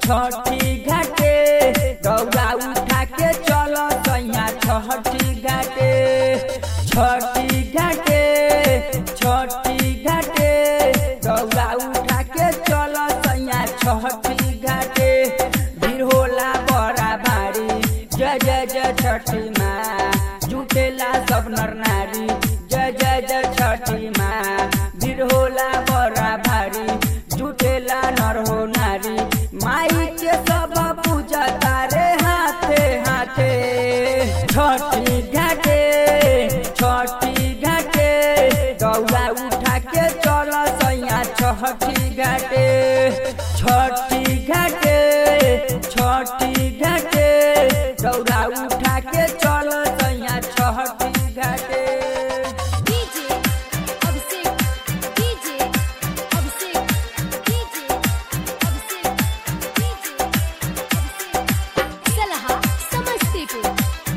छठी घाटे दौड़ा उठा के चलो सैया छठी घाटे छठी घाटे छठी घाटे दौड़ा उठा के चलो सैया छठी घाटे भीड़ होला बड़ा भारी जय जय जय छठी माँ जुटेला सब नर नारी जय जय जय छठी माँ भीड़ होला बड़ा भारी जुटेला नर हो नारी माई के सब पूजा तारे हाथे हाथे छठी घाटे छठी घाटे दौड़ा उठा के चल सैया छठी घाटे छठी घाटे छठी घाटे दौड़ा उठा के चल सैया छठी घाटे DJ Abhishek DJ Abhishek DJ Abhishek DJ Abhishek Salaha Samastipur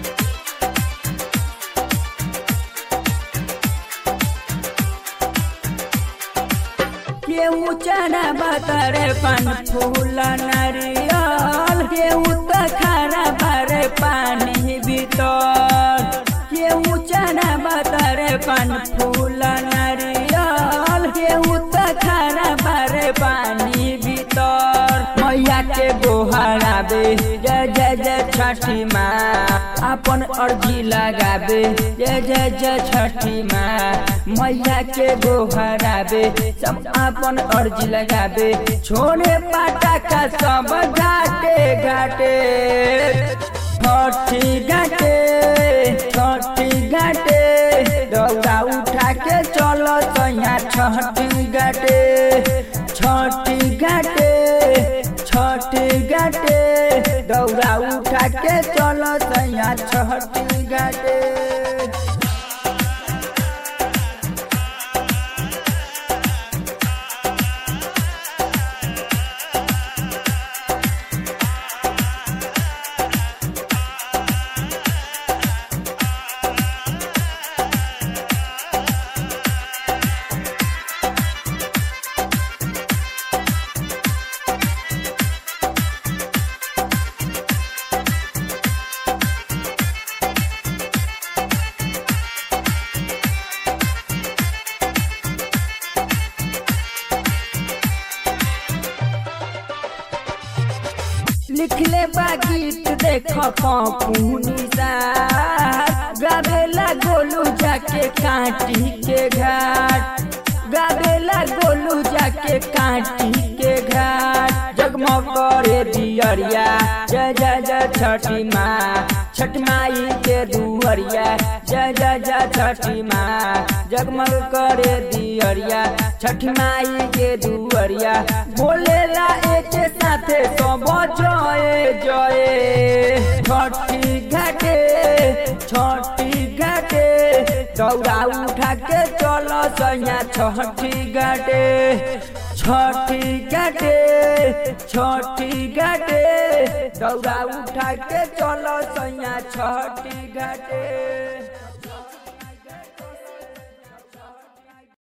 केहू चना बतरे पन फूल नारियल केहू त खारा भरे पानी भीतर केहू चना बतरे पन फूल नारियल केहू त खारा भरे पानी भीतर मैया के गोहराबे जय जय जय छठी माँ अपन अर्जी लगाबे जय जय जय छठी माँ मैया के गोहराबे सब अपन अर्जी लगाबे छोड़े पाटा का सब घाटे घाटे छठी घाटे छठी घाटे दौड़ा उठा के चलो सैया छठी घाटे छठी घाटे छठी घाटे दौड़ा उठा के चलो सैया छठी घाटे लिखले बा गीत देख पपुनी सा गावेला गोलू जाके काटी के घाट गावेला गोलू जाके काटी के घाट जगमग करे दियरिया जय जय जय छठी माँ छठ माई के दुहरिया जय जय जय छठी माँ जगमग करे दियरिया छठ माई के दुहरिया बोलेला एक साथे सब जय जय छठी घाटे छठी घाटे दौड़ा उठा के चलो सैया छठी घाटे छठी घाटे छठी घाटे दौड़ा उठा के चलो सैया छठी घाटे